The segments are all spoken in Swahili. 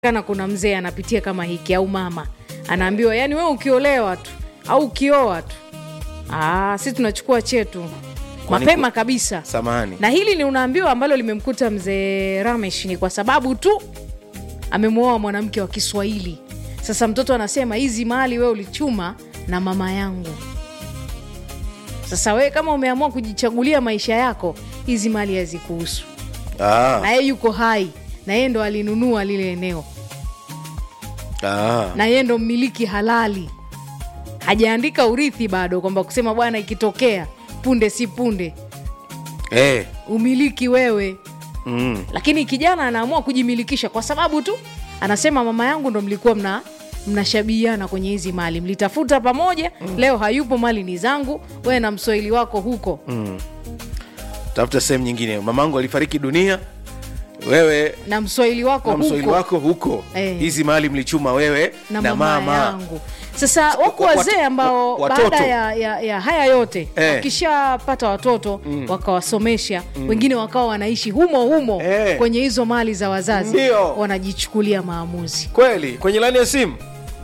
kana kuna mzee anapitia kama hiki au mama anaambiwa yani wewe ukiolewa tu au ukioa tu ah, si tunachukua chetu Kwani mapema ku- kabisa samahani na hili ni unaambiwa ambalo limemkuta mzee ramesh ni kwa sababu tu amemwoa mwanamke wa kiswahili sasa mtoto anasema hizi mali wewe ulichuma na mama yangu sasa wewe kama umeamua kujichagulia maisha yako hizi mali hazikuhusu ah, na yeye yuko hai na yeye ndo alinunua lile eneo ah. na yeye ndo mmiliki halali hajaandika urithi bado kwamba kusema bwana ikitokea punde si punde Eh, umiliki wewe mm. lakini kijana anaamua kujimilikisha kwa sababu tu anasema mama yangu ndo mlikuwa mna mnashabihiana kwenye hizi mali mlitafuta pamoja mm. leo hayupo mali ni zangu wewe na mswahili wako huko mm. tafuta sehemu nyingine mamangu alifariki dunia wewe na mswahili wako na mswahili huko wako huko Eh. hizi mali mlichuma wewe na, na, mama, mama, yangu sasa wako Wa- wat- wazee ambao wa- watoto. baada ya, ya, ya haya yote Eh. wakishapata watoto wakawasomesha wengine wakawa wanaishi humo humo Eh. kwenye hizo mali za wazazi Ndio. wanajichukulia maamuzi kweli kwenye laini ya simu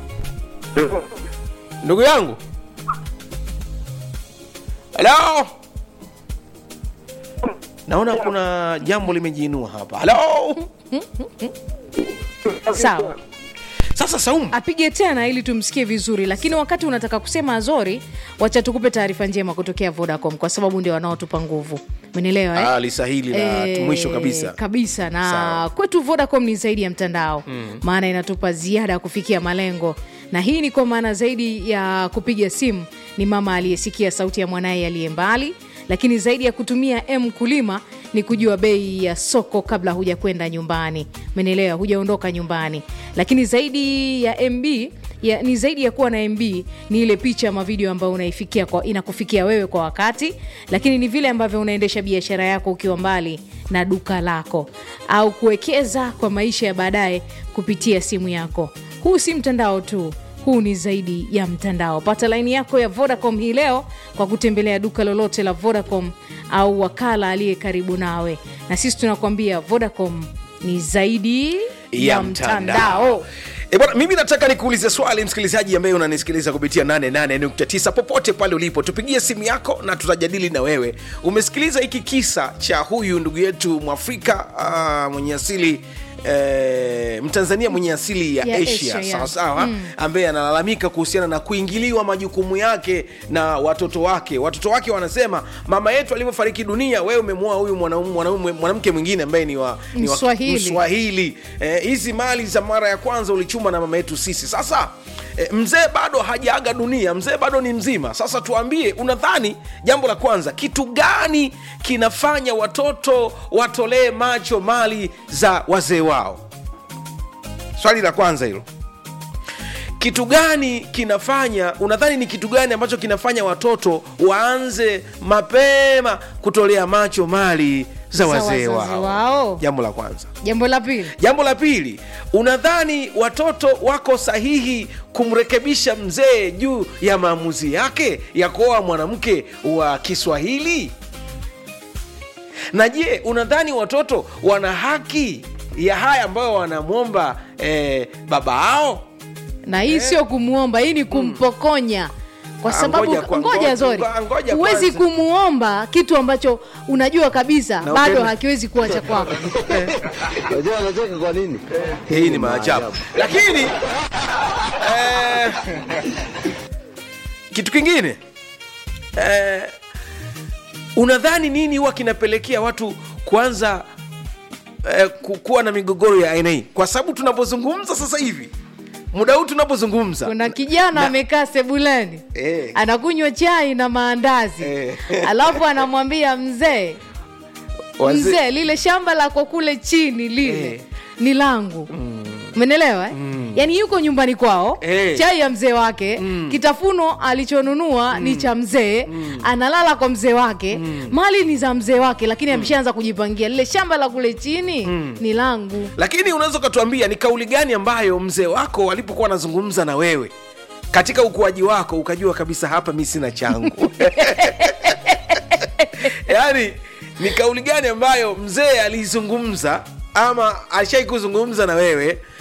ndugu yangu halo naona kuna jambo limejiinua hapa halo sawa sasa saumu apige tena ili tumsikie vizuri lakini wakati unataka kusema azori wacha tukupe taarifa njema kutokea vodacom kwa sababu ndio wanaotupa nguvu umenielewa eh? ah, lisahili la Eh, mwisho kabisa kabisa na Sawa. kwetu vodacom ni zaidi ya mtandao mm. maana inatupa ziada ya kufikia malengo na hii ni kwa maana zaidi ya kupiga simu ni mama aliyesikia sauti ya mwanaye aliye mbali lakini zaidi ya kutumia m kulima ni kujua bei ya soko kabla huja kwenda nyumbani menelewa hujaondoka nyumbani lakini zaidi ya mb ya, ni zaidi ya kuwa na mb ni ile picha ama video ambayo unaifikia kwa, inakufikia wewe kwa wakati lakini ni vile ambavyo unaendesha biashara yako ukiwa mbali na duka lako au kuwekeza kwa maisha ya baadaye kupitia simu yako huu si mtandao tu huu ni zaidi ya mtandao pata laini yako ya vodacom hii leo kwa kutembelea duka lolote la vodacom au wakala aliye karibu nawe na sisi tunakuambia vodacom ni zaidi ya, Ya mtandao, mtandao. E bwana, mimi nataka nikuulize swali msikilizaji ambaye unanisikiliza kupitia 88.9 popote pale ulipo, tupigie simu yako na tutajadili na wewe. Umesikiliza hiki kisa cha huyu ndugu yetu Mwafrika uh, mwenye asili eh, Mtanzania mwenye asili ya, Ya Asia, Asia, ya. sawa sawa, ambaye analalamika kuhusiana na kuingiliwa majukumu yake na watoto wake. Watoto wake wanasema mama yetu alivyofariki dunia, wewe umemwoa huyu mwanaume- mwanaume- mwanamke mwingine ambaye ni wa, ni wa Mswahili. Mswahili. Eh, hizi mali za mara ya kwanza ulichuma na mama yetu sisi. Sasa eh, mzee bado hajaaga dunia, mzee bado ni mzima. Sasa tuambie, unadhani jambo la kwanza, kitu gani kinafanya watoto watolee macho mali za wazee wao? Swali la kwanza hilo kitu gani kinafanya unadhani ni kitu gani ambacho kinafanya watoto waanze mapema kutolea macho mali za Za wazee wazazi wao wao. jambo la kwanza jambo la pili jambo la pili unadhani watoto wako sahihi kumrekebisha mzee juu ya maamuzi yake ya kuoa mwanamke wa kiswahili na je unadhani watoto wana haki ya haya ambayo wanamwomba eh, baba ao na hii sio kumwomba hii ni kumpokonya kwa Ah, sababu ngoja kwa- ngoja ngoja- zori ngoja huwezi kwanza. kumwomba kitu ambacho unajua kabisa Na bado upende- hakiwezi kuwa cha kwako Unajua anacheka kwa nini? hii ni maajabu lakini eh, kitu kingine eh, unadhani nini huwa kinapelekea watu kuanza eh, ku- kuwa na migogoro ya aina hii kwa sababu tunapozungumza sasa hivi muda huu tunapozungumza kuna kijana Na- amekaa sebuleni Eh. anakunywa chai na maandazi Eh. alafu anamwambia mzee wazee- mzee lile shamba lako kule chini lile Eh. ni langu umenelewa eh? yaani yuko nyumbani kwao Eh. chai ya mzee wake kitafuno alichonunua ni cha mzee analala kwa mzee wake mali ni za mzee wake lakini ameshaanza kujipangia lile shamba la kule chini ni langu lakini unaweza ukatuambia ni kauli gani ambayo mzee wako alipokuwa anazungumza na wewe katika ukuaji wako ukajua kabisa hapa mi sina changu yaani ni kauli gani ambayo mzee aliizungumza ama ashai kuzungumza na wewe